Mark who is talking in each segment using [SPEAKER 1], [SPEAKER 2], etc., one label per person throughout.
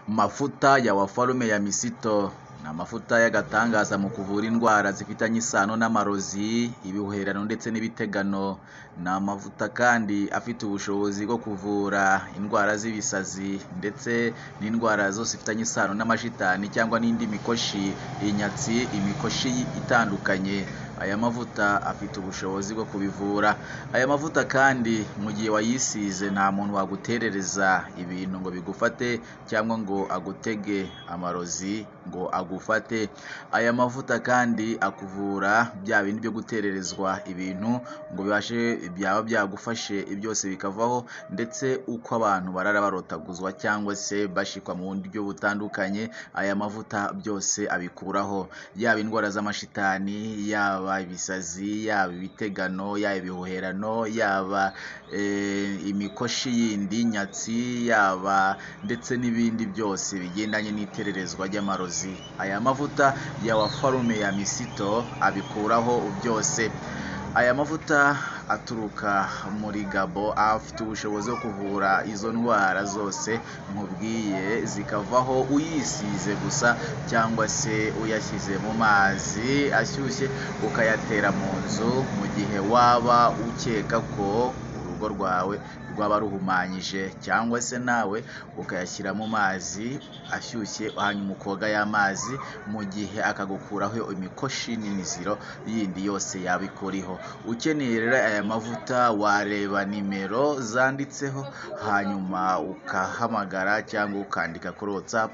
[SPEAKER 1] Mafuta ya Wafarume ya Misito ni amavuta y'agatangaza mu kuvura indwara zifitanye isano n'amarozi, ibihuherano ndetse n'ibitegano, ni amavuta kandi afite ubushobozi bwo kuvura indwara z'ibisazi ndetse n'indwara zose zifitanye isano n'amashitani cyangwa n'indi mikoshi, inyatsi, imikoshi itandukanye, aya mavuta afite ubushobozi bwo kubivura, aya mavuta kandi mu gihe wayisize nta muntu waguterereza ibintu ngo bigufate cyangwa ngo agutege amarozi ngo agufate, aya mavuta kandi akuvura bya bindi byo gutererezwa ibintu ngo bibashe byaba byagufashe byose bikavaho ndetse uko abantu barara barotaguzwa cyangwa se bashikwa mu buryo butandukanye, aya mavuta byose abikuraho, yaba indwara z'amashitani, yaba ibisazi, yaba ibitegano, yaba ibihuherano, yaba imikoshi yindi, inyatsi, yaba ndetse n'ibindi byose bigendanye n'itererezwa ry'amarozi, aya mavuta ya Wafarume ya Misito abikuraho byose, aya mavuta aturuka muri Gabo afite ubushobozi bwo kuvura izo ndwara zose nkubwiye zikavaho uyisize gusa cyangwa se uyashyize mu mazi ashyushye ukayatera mu nzu mu gihe waba ukeka ko urugo rwawe rwaba ruhumanyije cyangwa se nawe ukayashyira mu mazi ashyushye hanyuma ukoga ya mazi mu gihe akagukuraho imikoshi n'imiziro yindi yose yaba ikuriho, ukeneye rero aya mavuta wareba nimero zanditseho hanyuma ugahamagara cyangwa ukandika kuri WhatsApp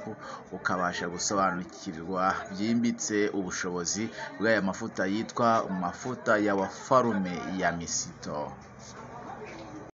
[SPEAKER 1] ukabasha gusobanukirwa byimbitse ubushobozi bw'aya mavuta yitwa mafuta ya Wafarume ya Misito.